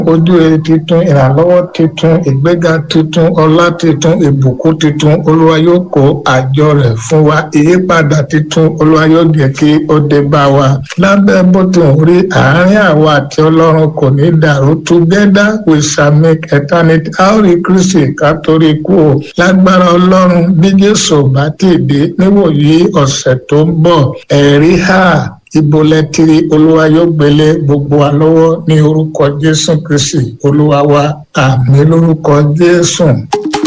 ojú rere titun ìrànlọ́wọ́ titun ìgbéga titun ọlá titun ìbùkún titun olúwa yóò kó àjọ rẹ̀ fún wa ìyípadà titun olúwa yóò jẹ́ kí ó dé bá wa lábẹ́ bó ti ń rí àárín àwa àti ọlọ́run kò ní dàrú together we shall make eternity a ó rí kristi ká torí kú o lágbára ọlọ́run bí jésù bá ti dé níwòyí ọ̀sẹ̀ tó ń bọ̀ ẹ̀rí hà ibo lẹ́tìrí olúwa yóò gbélé gbogbo wa lọ́wọ́ ní orúkọ jésù kristi olúwa wa àmì lórúkọ jésù.